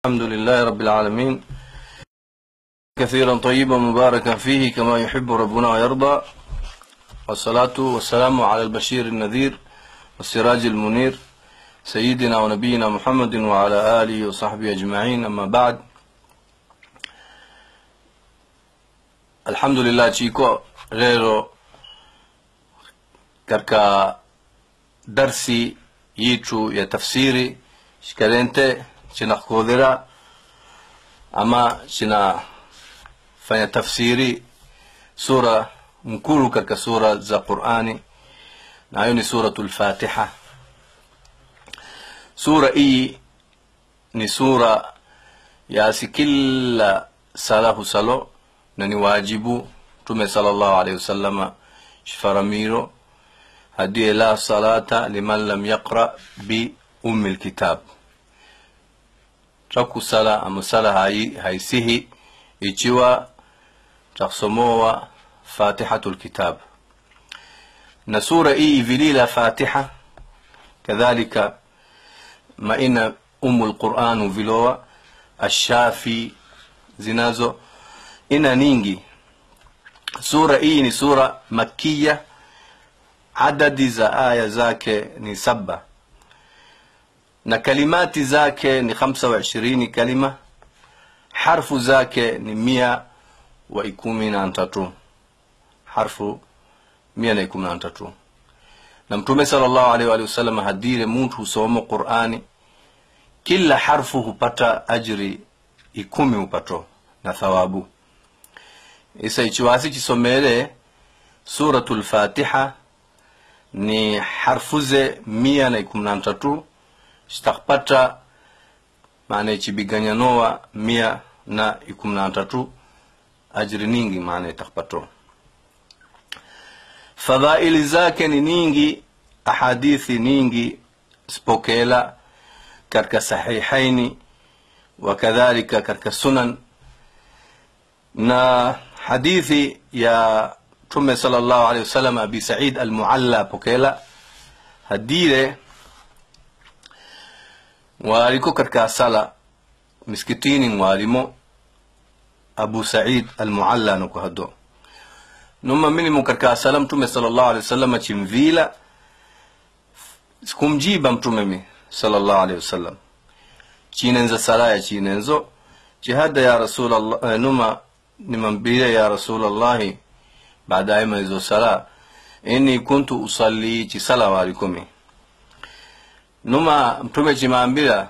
الحمد لله رب العالمين كثيرا طيبا مباركا فيه كما يحب ربنا ويرضى والصلاة والسلام على البشير النذير والسراج المنير سيدنا ونبينا محمد وعلى آله وصحبه أجمعين أما بعد الحمد لله chiko lero katika darsi yitu ya tafsiri shikarente chinakodhera ama chinafanya tafsiri sura mkulu katika sura za qurani nayo ni suratu lfatiha sura hii ni sura yasi kila sala husalo na ni wajibu mtume sallallahu alaihi wasallama shifaramiro hadiye la salata liman lam yaqra bi ummi lkitab trakusala ama sala hai, haisihi ichiwa takusomowa fatihatu lkitab na sura hii ivilila fatiha kadhalika maina umu lquran vilowa ashafi zinazo ina ningi sura hii ni sura makiya adadi za aya zake ni saba na kalimati zake ni hamsa wa ishirini kalima harfu zake ni mia wa ikumi na tatu harfu mia na ikumi na tatu na mtume sallallahu alaihi wa sallam hadire muntu husoma qurani kila harfu hupata ajri ikumi hupato na thawabu isa ichiwasi chisomere suratu lfatiha ni harfuze mia na ikumi na tatu zitakpata maana ichibiganyanowa mia na ikumi na tatu ajri ningi maana itakpato fadhaili zake ni ningi ahadithi ningi spokela katika sahihaini wakadhalika katika sunan na hadithi ya mtume sallallahu alaihi wasallam abi said almualla pokela hadire waliko katika sala miskitini mwalimo abu said almualla noko hado numa minimu katika sala mtume sallallahu alaihi wasallam chimvila kumjiba mtume mi sallallahu alaihi wasallam chinenza sala ya chinenzo jihada ya rasulallah numa nimambile ya rasulallahi baadaye maizo sala inni kuntu usalli ci sala walikumi numa mtume cimambila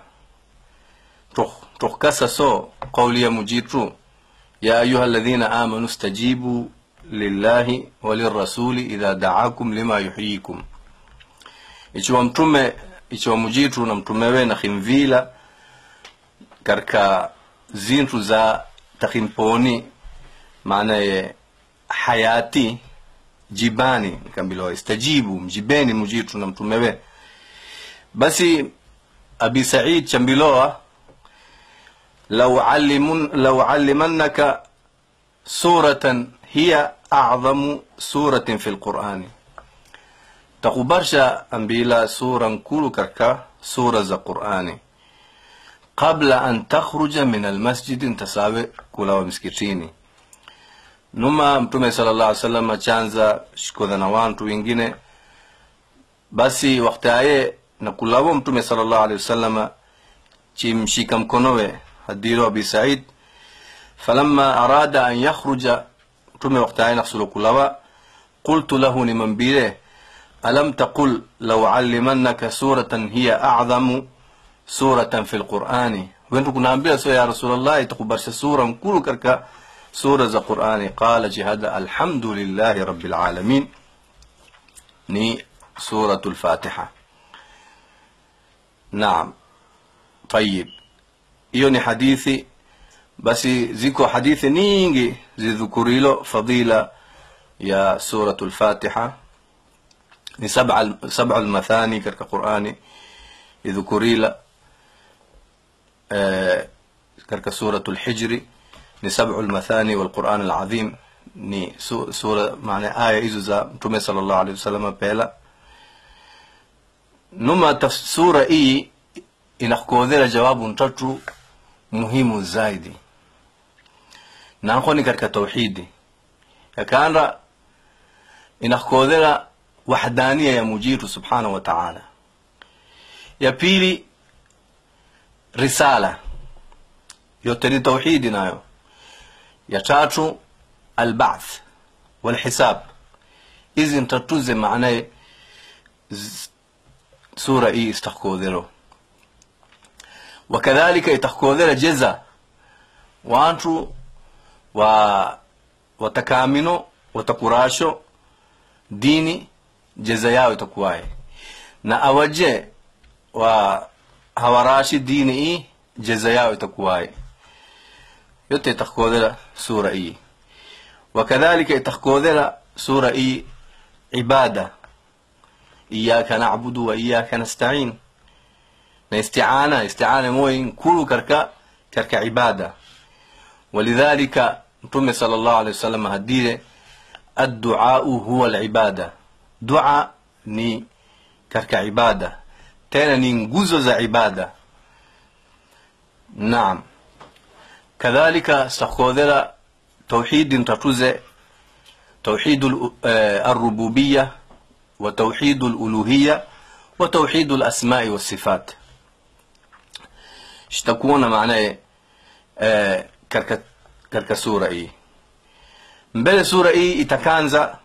tukasa so qawliya mujitu ya ayuha alladhina amanu stajibu lillahi walirasuli idha daakum lima yuhyikum ichiwa mtume ichiwa mujitu na mtumewe na khimvila karka zintu za takhimponi maana ye hayati jibani nikambilowa istajibu mjibeni mujitu na mtumewe basi abi said chambilowa law allimun law allimannaka suratan hiya a'zamu suratin fi lqurani takubarsha ambila sura nkulu karka sura za qurani qabla an takhruja min almasjidi ntasawe kulawa msikitini numa mtume sala llah alih sallam achanza shikodha na wantu wengine basi waktaye na kulawo mtume sala llah alihi wasallama chimshika mkonowe hadiro abi said falamma arada an yakhruja mtume waktaye naksulo kulawa qultu lahu nimambire alam taqul law allimannaka suratan hiya a'dhamu suratan fi lqurani wentu kunaambia so ya rasulallah itakubarsha sura mkulu katika sura za qurani qala jihada alhamdulillahi rabbil alamin ni suratu lfatiha naam tayib hiyo ni hadithi basi ziko hadithi nyingi zidhukurilo fadila ya suratu lfatiha ni saba lmathani katika qurani idhukurila katika suratu lhijri ni sabu lmathani walquran alazim ni sura maana aya hizo za mtume sala llahu alehi wasalama pela numa sura hii inakukodhera jawabu ntatu muhimu zaidi nanko ni katika tauhidi yakanda inakodhera wahdania ya mujitu subhanahu wa ta'ala ya pili risala yote ni tauhidi nayo ya tatu albath walhisab hizi ntatuze maanaye sura hii istakodhero wakadhalika itakodhera jeza wantu wa watakamino watakurasho dini jeza yao itakuwaye na awaje wa hawarashi dini hii jeza yao itakuwaye yote itakodhera sura hii wakadhalika itakodhera sura hii ibada iyaka na'budu wa iyaka nasta'in na isti'ana isti'ana moyin kulu karka karka ibada ولذلك متوم صلى الله عليه وسلم هديه الدعاء هو العبادة دعاء ni katika ibada tena ni nguzo za ibada naam kadhalika stakodhera tauhidi ntatuze توحيد الربوبية وتوحيد الألوهية وتوحيد الأسماء والصفات اشتكونا معناه katika, katika sura hii mbele sura hii itakanza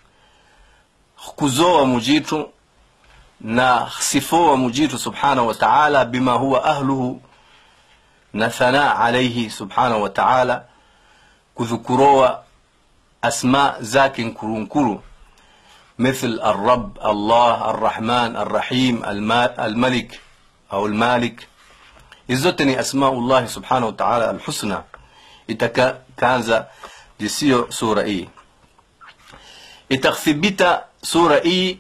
kuzoa mujitu na sifoa mujitu subhanahu wa ta'ala bima huwa ahluhu na thana alayhi subhanahu wa ta'ala kudhukuroa asma zake nkurunkuru مثل الرب الله الرحمن الرحيم الملك أو المالك izoteni asmaullahi subhanahu wa ta'ala alhusna itakaanza jisiyo sura hii itathibita sura hii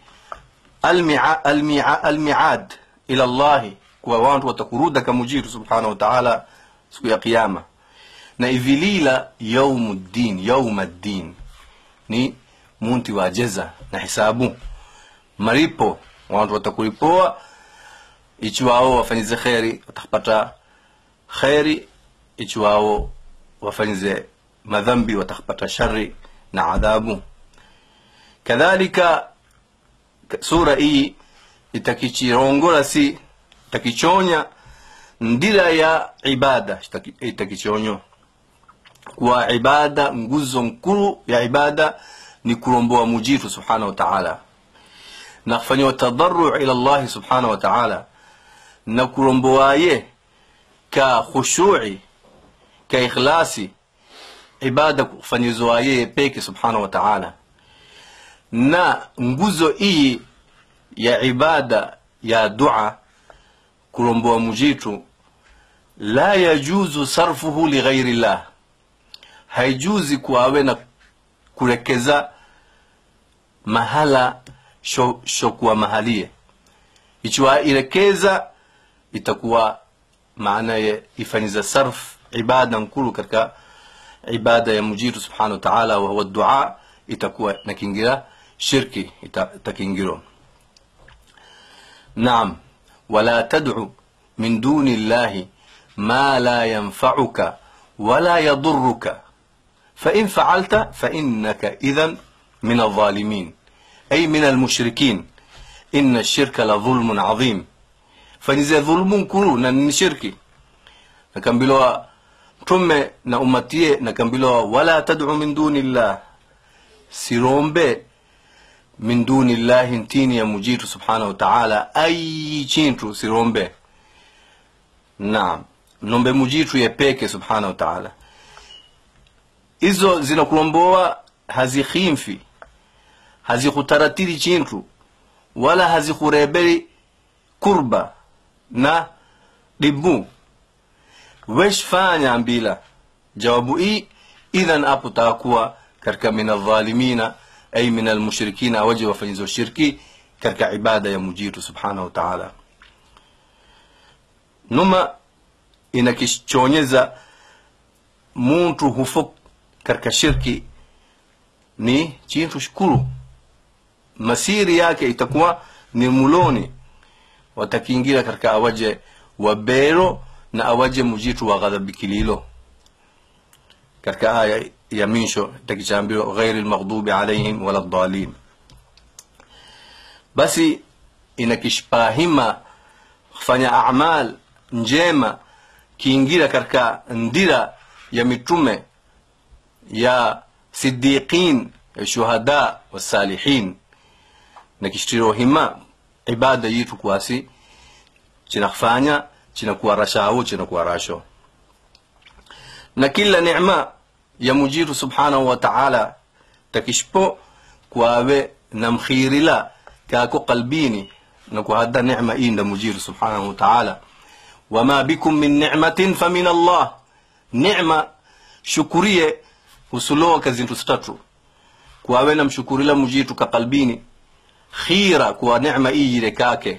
almiad ila llahi kwa wantu watakuruda kamujitu subhanahu wa ta'ala siku ya kiyama na ivilila yaumu ddin yauma ddin ni munti wa jeza na hisabu maripo wantu watakulipoa ichiwao wafanyize kheri watapata kheri ichiwao wafanyize madhambi watapata shari na adhabu kadhalika sura hii itakichirongola si itakichonya ndira ya ibada itakichonyo kuwa ibada nguzo nkuru ya ibada ni kulomboa mujitu subhanahu wa ta'ala na kufanyiwa tadarru ila llahi subhanahu wa ta'ala na kulomboaye ka khushui ka ikhlasi ibada kufanyizwa yeye peke subhanahu wa ta'ala na nguzo hii ya ibada ya dua kulomboa mujitu la yajuzu sarfuhu lighairi llah haijuzi kuawe na kurekeza mahala shokuwa mahalie ichiwa irekeza itakuwa maana ye ifanyiza sarf ibada nkulu katika ibada ya mujitu subhanahu wa ta'ala wa huwa dua itakuwa nakingira shirki itakingiro naam wala tad'u min duni llahi ma la yanfa'uka wala yadurruka فإن فعلت فإنك إذا من الظالمين أي من المشركين إن الشرك لظلم عظيم fanize dhulumu nkulu na ni shirki nakambilowa tumme na umatie nakambilowa wala tad'u min duni llah sirombe min duni llahi ntini ya mujitu subhanahu wa ta'ala ayi chintu sirombe naam nombe mujitu yepeke subhanahu wa ta'ala izo zinakulombowa hazikhimfi hazikutaratiri chintu wala hazikureberi kurba na dibu weshfanya mbila jawabu hii idhan apo takuwa katika min aldhalimina ay min almushrikina awaje wafanyizo shirki katika ibada ya mujitu subhanahu wa ta'ala numa inakichonyeza muntu hufo katika shirki ni chintu shukuru masiri yake itakuwa ni muloni watakiingira katika awaje wabero na awaje mujitu wa ghadhabi kililo katika aya ya misho takichaambiwa ghairi lmaghdubi alaihim wala ddalin basi inakishpahima kufanya amal njema kiingira katika ndira ya mitume ya sidiqin ya shuhada wasalihin nakishtiro hima ibada yitu kwasi chinakufanya chinakuwa rashahu chinakuwa rasho na kila neema ya mujitu subhanahu wa ta'ala takishpo kwawe namkhirila kako qalbini na kuhadda neema inda mujitu subhanahu wa ta'ala wama bikum min ni'matin famin allah neema shukurie husulowa kazintu statu kwawe namshukurila mujitu ka qalbini khira kuwa neema iyire kake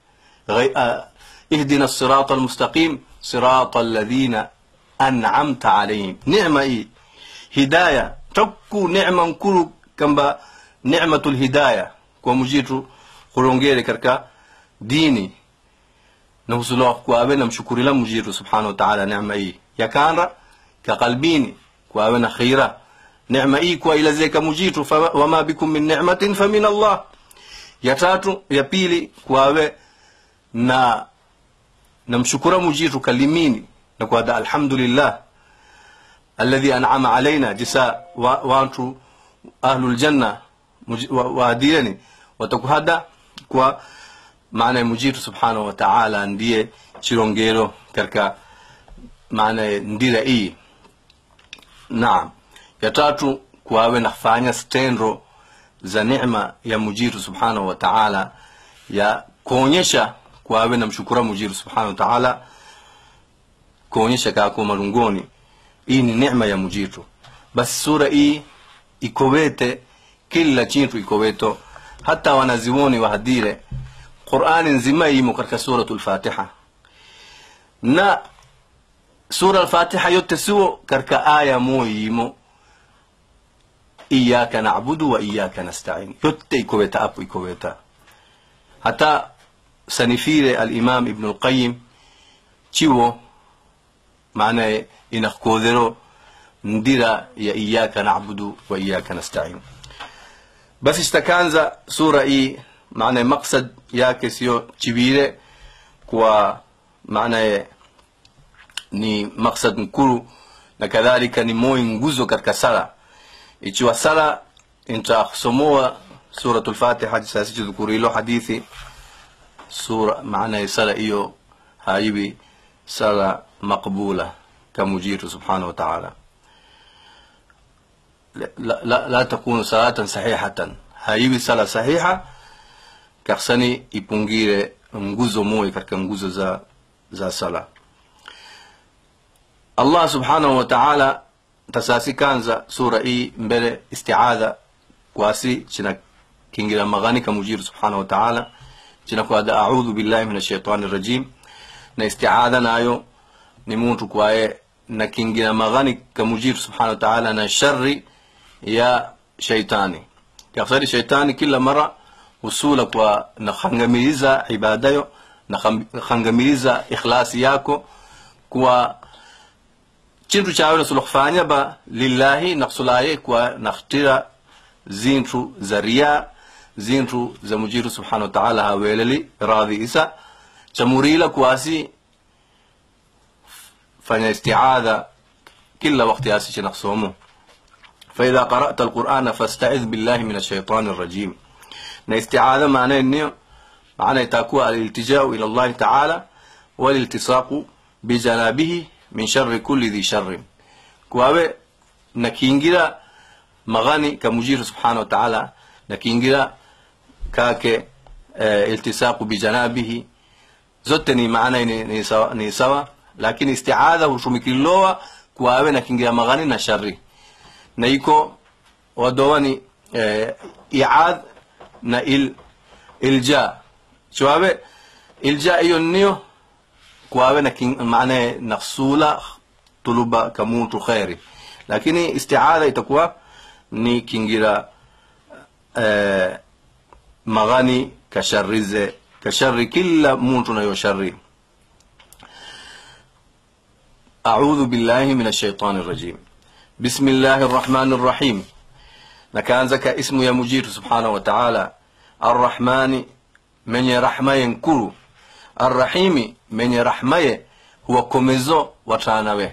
اهدنا الصراط المستقيم صراط الذين أنعمت عليهم نعمة إيه هداية تكو نعمة نكرو كمبا نعمة الهداية ومجيتو قرونجيري كركا ديني نوصلوا كوابنا مشكور لهم مجيتو سبحانه وتعالى نعمة إيه يا كانرا كقلبيني كوابنا خيرا نعمة إيه كوا إلى زيك مجيتو وما بكم من نعمة فمن الله يا تاتو يا بيلي كوابه na namshukura mujitu kalimini na kwada alhamdulillah alladhi an'ama alaina jisa wa, wantu ahlul janna waadileni wa watakuhada kwa maana mujitu subhanahu wa ta'ala ndiye chirongero katika maana ndira hii naam ya tatu kwawe nafanya stendro za neema ya mujitu subhanahu wa ta'ala ya kuonyesha kwawe namshukura mujiru subhanahu wa ta'ala kuonyesha kako malungoni hii ni neema ya mujitu basi sura hii ikowete kila chintu ikoweto hata wanaziwoni wahadire qurani nzima imo katika suratu lfatiha na sura alfatiha yote siwo katika aya moyo yimo iyaka nabudu wa iyaka nastain yote ikoweta apo ikoweta hata sanifire alimam ibnu lqayim ciwo maanaye inakodero ndira ya iyaka nabudu wa iyaka nastain basi shtakanza sura hii maanaye maksad yake siyo chibire kwa maanaye ni maksad mkuru na kadhalika ni moyo nguzo katika sala ichiwa sala intasomoa suratu lfatiha sasichidhukurilo hadithi sura maana sala hiyo haiwi sala maqbula kamujitu subhanahu wa ta'ala la, la, la takunu salatan sahihatan haiwi sala sahiha kaksani ipungire nguzo moja katika nguzo za, za sala allah subhanahu wa ta'ala tasasi kanza sura hii mbele istiadha kwasi china kingira magani kamujitu subhanahu wa ta'ala chinakwada audhu billahi min ashaitani rajim na istiadha nayo ni muntu kwaye na kingina maghani kamujiru subhanahu wa ta'ala na shari ya shaitani kaksari shaitani kila mara usula kwa nakhangamiliza ibadayo nakhangamiliza ikhlasi yako kwa chintu chawe nasula kufanya ba lillahi nakusulaye kwa nakhtira zintu za riya zintu za mujiru subhanahu wa ta'ala haweleli radhi isa chamurila kuasi fanya isti'adha kila wakati asi chinaksomo فإذا قرأت القرآن فاستعذ بالله من الشيطان الرجيم na isti'adha maana nini maana itakuwa aliltijau ila Allah ta'ala waliltisaqu bijanabihi min sharri kulli dhi sharrin kwawe nakiingira magani kamujiru subhanahu wa ta'ala nakiingira kake uh, iltisaqu bijanabihi zote ni maana ni, ni, sawa, ni sawa lakini isti'adha hushumikilowa kwawe nakiingira magani na shari na iko wadowani uh, i'ad na il, ilja chwawe ilja hiyo niyo kwawe na maana naksula tuluba kamuntu khairi lakini isti'adha itakuwa ni kingira uh, magani kasharize kashari kila muntu nayo shari أعوذ بالله من الشيطان الرجيم بسم الله الرحمن الرحيم نكانزك اسم يا مجير سبحانه وتعالى الرحمن من رحمة ينكر الرحيم من رحمة هو كوميزو وترانوه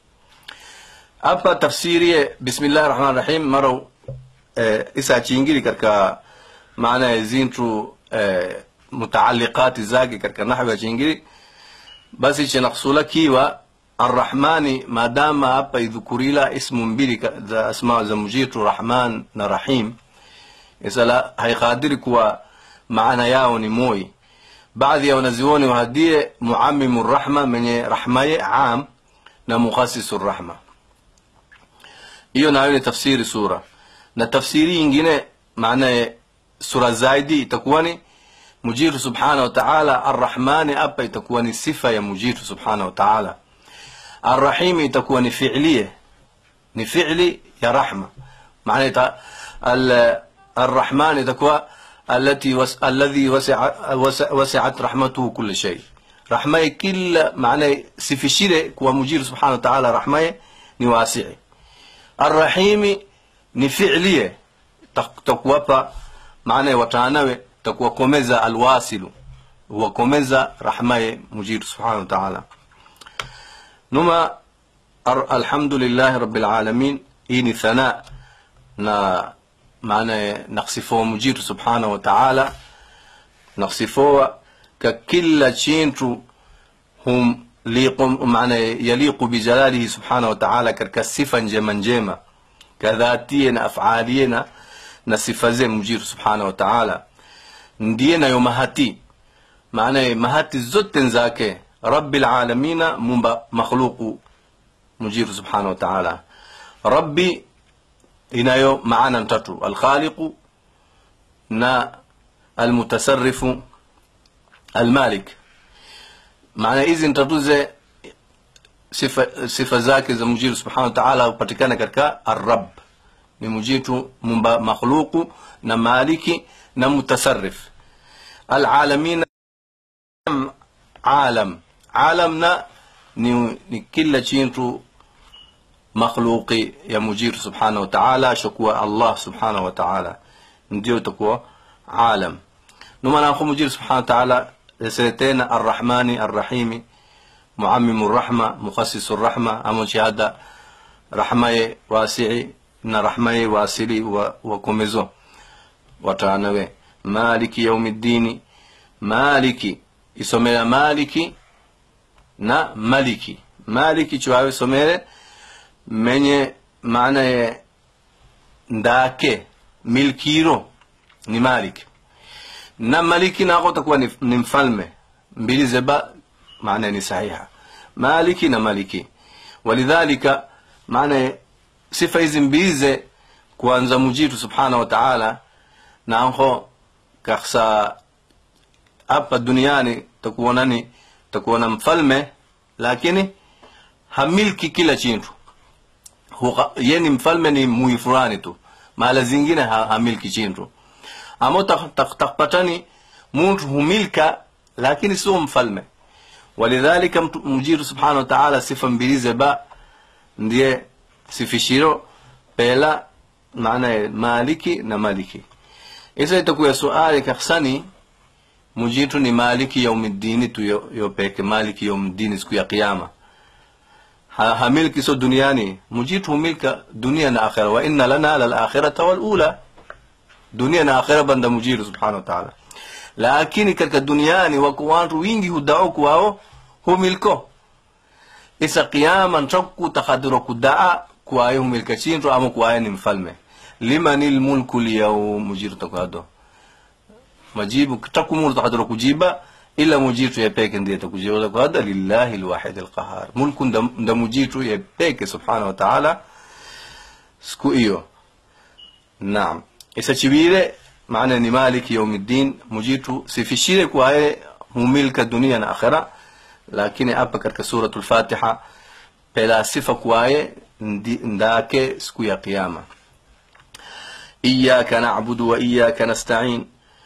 hapa tafsiri ya bismillahi rahmani rahim mara eh, isa chingiri katika maana ya zintu eh, mutaalliqati zake katika nahwu ya chingiri basi chenaqsula kiwa arrahmani maadama hapa idhukurila ismu mbili ka- za asma za mujitu rahman na rahim isala haikadiri kuwa maana yao ni moi baadhi ya wanazioni wahadie muamimu rahma menye rahmaye am na mukhasisu rahma hiyo nayo ni tafsiri sura na tafsiri ingine maana sura zaidi itakuwa ni mujitu subhanahu wa ta'ala arrahmani hapa itakuwa ni sifa ya mujitu subhanahu wa ta'ala arrahimi itakuwa ni fi'liye ni fi'li ya rahma maana ita al- الرحمن itakuwa التي وس... الذي وسع... وسع... وسعت رحمته كل شيء رحمه كل معنى سفشيره كوا مجير سبحانه وتعالى رحمه ni wasi'i arrahimi ni fi'liye Tak- takuwapa maana watanawe takuwakomeza alwasilu huwakomeza rahmaye mujiru subhanahu wa ta'ala numa ar- alhamdulillahi rabbil alamin hii ni thana na maana naksifoa mujiru subhanahu wa ta'ala naksifoa ka kila chintu hum liqu maana yaliqu bijalalihi subhanahu wa ta'ala katika sifa njema njema kadhatie na afalie na na sifa ze mujiru subhanahu wa ta'ala ndiye nayo mahati maana mahati zote zake rabbil alamina mumba makhluqu mujiru subhanahu wa ta'ala rabbi inayo maana tatu alkhaliqu na almutasarrifu almalik maana hizi tatuze sifa, sifa zake za mujiru subhanahu wa ta'ala hupatikana katika arrab ni mujitu mumba makhluqu na maliki na mutasarrif alalamina alam alamna ni, ni kila chintu makhluqi ya mujiru subhanahu wa ta'ala shakuwa allah subhanahu wa ta'ala ndio itakuwa alam numana ko mujiru subhanahu wa ta'ala yaseretena arrahmani arrahimi muammimu rahma mukhassisu rahma amo shahada rahmaye wasi'i na rahmaye wasili wa, wa komezo watanawe maliki yaumiddini maliki isomera maliki na maliki maliki chuawe somere menye maana ye ndake milkiro ni maliki na maliki nako takuwa ni, ni mfalme mbili zeba maana ni sahiha maliki na maliki walidhalika maana sifa hizi mbize kuanza mujitu subhanahu wa ta'ala nanho kaksa hapa duniani takuwa nani takuwa na mfalme lakini hamilki kila chintu Huka- ye ni mfalme ni mui fulani tu mahala zingine ha, hamilki chintu amo tak- tak- takpatani muntu humilka lakini sio mfalme walidhalika mtu- mujiru subhanahu wa ta'ala sifa mbilize ba ndiye sifishiro pela maana ya maliki na maliki isa itakuya suali kaksani mujitu ni maliki yaumiddini tu yo, yo peke maliki yaumiddini siku ya kiyama ha, hamilki so duniani mujitu humilka dunia na akhira wa inna lana lal akhirata wal ula dunia na akhira banda mujiru subhanahu wa ta'ala lakini katika duniani wako watu wingi hudao kwao humilko isa qiyama ntakku takadiro kudaa kuwaye humilka chinto ama kuwaye ni mfalme liman lmulku lyawm mujiru takwado majibu takumuru takadiro kujiba ila mujitu yepeke ndiye takujiba takwado lillahi lwahid alqahar mulku nda, nda mujitu yepeke subhanahu wa ta'ala siku hiyo naam isa chibire maana ni maliki yaumiddin mujitu sifishire kwaye humilka dunia na akhira lakini hapa katika suratul fatiha pela sifa kwaye ndi- ndake siku ya kiyama iyaka nabudu wa iyaka nastain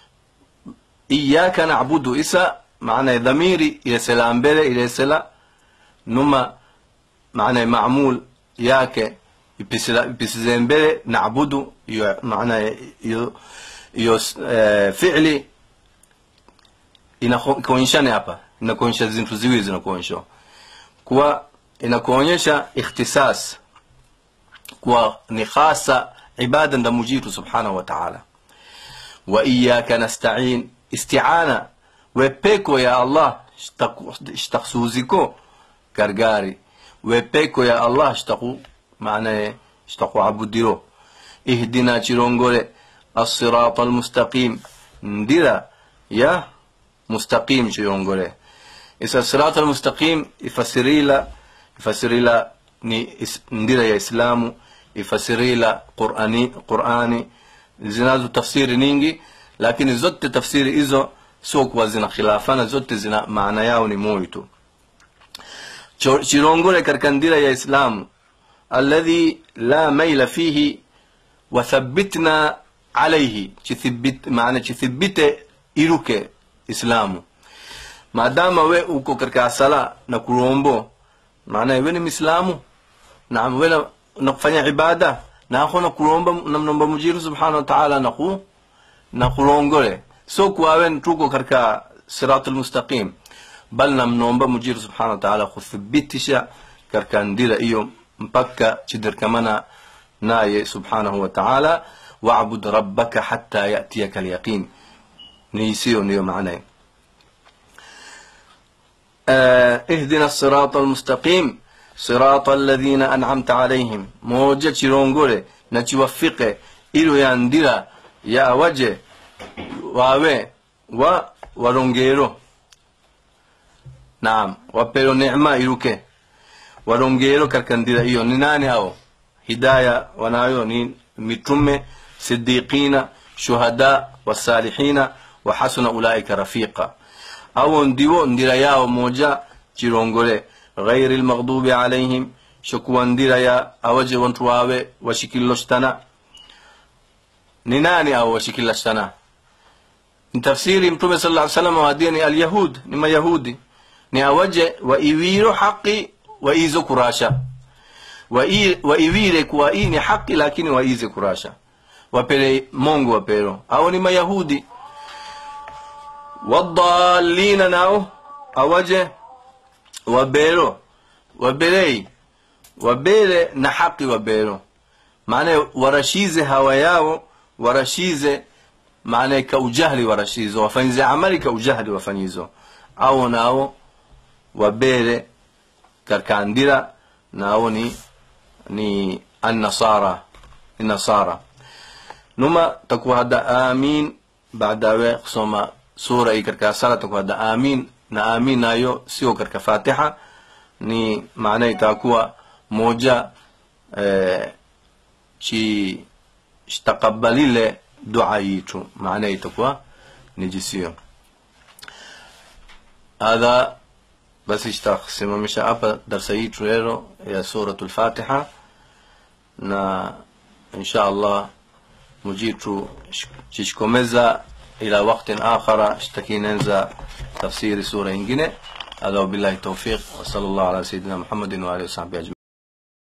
iyaka nabudu isa maana dhamiri ilesela mbele ilesela numa maana maamul yake ipisila- ipisize mbele naabudu iyo maana iyo iyo eh, fi'li inakuonyeshana hapa inakuonyesha zintu ziwili zinakuonyesha kuwa inakuonyesha ikhtisas kuwa ni khasa ibada nda mujitu subhanahu wa ta'ala wa iyaka nasta'in isti'ana wepeko ya allah shtakhsuziko gargari wepeko ya allah shtaku maana shtaku abudiro ihdina chirongole الصراط المستقيم ndira ya mustaqim chirongole isa sirat almustaqim ifasirila ifasirila ni is, ndira ya islamu ifasirila qurani qurani zinazo tafsiri nyingi lakini zote tafsiri hizo sio kuwa zina khilafana zote zina maana yao ni moja tu Cho- chirongole katika ndira ya islamu alladhi la maila fihi wathabitna alaihi chithibit, maana chithibite iruke islamu maadama we uko katika sala na kurombo maana we ni mislamu na we na- na kufanya ibada na ako na kuromba namnomba mujiru subhanahu wa ta'ala na ku na kulongole so kuwawe tuko katika sirat almustaqim bal namnomba mujiru subhanahu wa ta'ala kuthibitisha katika ndira hiyo mpaka chidirkamana naye subhanahu wa ta'ala wa'bud rabbaka hatta ya'tiyaka alyaqin ni isiyo ndiyo maana آه، اهدنا الصراط المستقيم صراط الذين أنعمت عليهم موجة تشيرونغولي نتوفق إلو يندرا يا وجه wawe wa warongero naam wapewe neema iruke warongero katika ndira hiyo ni nani hao hidaya wanayo ni mitume sidiqina shuhada wasalihina wa hasuna ulaika rafiqa au ndiwo ndira yao moja chirongole ghairi lmaghdubi alaihim shokuwa ndira ya awaje wantu wawe washikiloshtana ni nani au washikiloshtana ni tafsiri mtume sala lla salam wadia ni alyahud ni mayahudi ni awaje waiwiro haqi waizo kurasha Wai- waiwire kuwa hii ni haki lakini waize kurasha wapele mongo wapero au ni mayahudi wadalina nao awaje wabero wabelei wabere na haki wabero maana warashize hawa yao warashize maana ka ujahli warashizo wafanyize amali ka ujahli wafanyizo au nao wabere karkandira nao ni ni annasara ni nasara numa takuwa hada amin baadawe kusoma sura hii katika sala takuwa hada amin na amin nayo sio katika fatiha ni maana itakuwa moja eh, chi takabalile dua yitu maana itakuwa ni jisio hadha basi itasimamisha hapa darsa yitu leo ya suratu lfatiha na insha allah mujitu chichikomeza ila waktin akhara shtakinenza tafsiri sura ingine هذا وبالله التوفيق وصلى الله على سيدنا محمد وآله وصحبه أجمعين